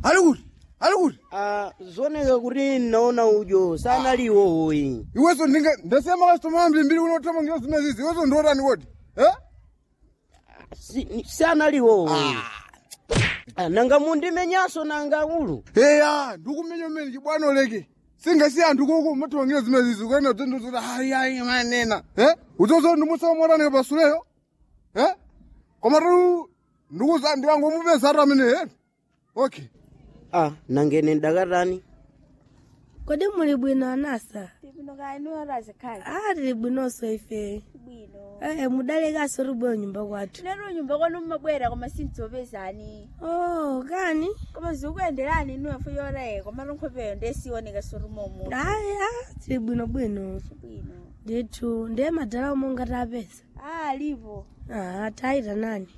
ali kuti ali kuti Ah, zoneka kuti naona ujo sanaliwo uyi iweso ndinge ndasema kasitoma ambiri mbiri unothamangira zimene zizi iweso ndiotani kodi eh? Si- sanaliwo uyi Ah, nanga mundimenyaso nanga ulu eya ndikumenya umene chibwana oleke singasi anthu koko mathamangira zimene zizi ukaenda utendozoti hayi hayi manena eh? uzozo ndimusamotani pasuleyo eh? koma tu ndikuza ndikangomupeza atu amene eh? okay ah nangene ndakatani kodi muli bwino anasa Tipino kaya niwe razikhala. ah tili bwinonso ife Bwino. eh mudalekanso tibwera nyumba kwathu Lero nyumba kwanu mmabwera koma sindzopezani. oh kani Koma zikuyenderani niwe fo yoraye koma nkhopeyo ndesiwoneka sorumomo. ayi ah tili bwinobwino Bwino. ndithu ndiye madala omwe ngatapeza Ah, lipo. ah tayita nani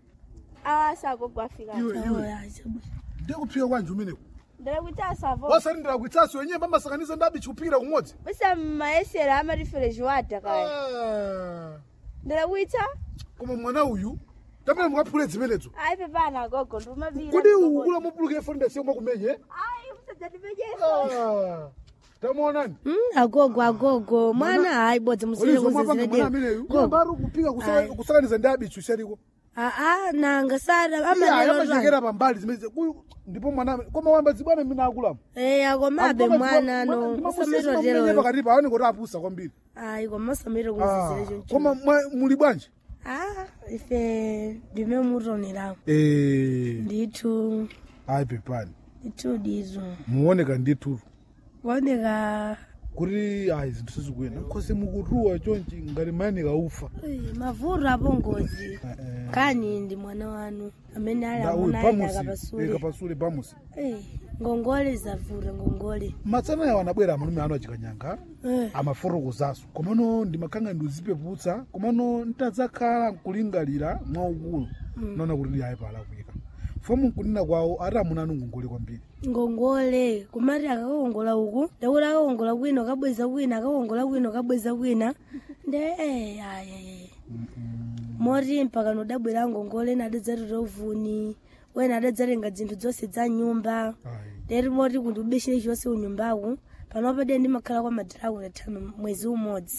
Ah, sako afika. iwe Oh, iwe ya, chabu- ndikuphika kwanji umeneko Ndala kuti asavo. wasalindira kuitsasi wenyewe pamasakaniza ndabi chikupikira kumodzi Basa maesera amarefereji wada kaya. Ah, Ndala kuita? koma mwana uyu tapele mukaphule zimenezo Ai pepana gogo ndumavira. kuti ukula mupuluke fonda siomwe kumenye Ai usadzatipejesa. tamuonani Mm, agogo agogo mwana hayi bodzi musire mapanga mwana ameneyu mbari kupika Ayi. kusakaniza ndi abichu shariko aa nanga sada amachekera amadelo pambali zimene uyu ndipo mwana amene- koma wamba zibwana mine akulamu eya komabe mwana no usamirotero pakati pa awani kuti apusa kwambiri ayi koma usamiro Ah, kuzizire choncho koma mwa- muli bwanji ah ife ndime mutonerawo Eh, ndithu ayi pepani ndithu dizo muoneka ndithu kuoneka kuti ayi zinthu sizikuyenda nkhosi mukutuwa chonchi ngati mayanika ufa Uyi, mavuto apo ngozi Eh, eh. kani ndi mwana wanu amene ali Da, uyu amuna ayi pamusi akapasule kapasule pamusi Eh, ngongole zavuta ngongole matsana yawo anabwera amalume anu achikanyanga Eh, amafotokozaso komano ndimakhanga ndizipeputsa komano ntadzakhala nkulingalira mwaukulu naona kuti ndi ayi palakwika fomu nkunena kwawo ati amuna anu ngongole kwambiri ngongole kumati akakongola uku ndakuti akakongola kwina akabweza kwina akakongola kwina akabweza kwina nde eh, ayi moti mpaka nodabwera ngongole ena adadzatota uvuni wena adadzatenga zinthu zonse za nyumba ayi lero moti kuti ubishire chonse unyumbaku panopa de ndimakhala kwa madalaku ndathama mwezi umodzi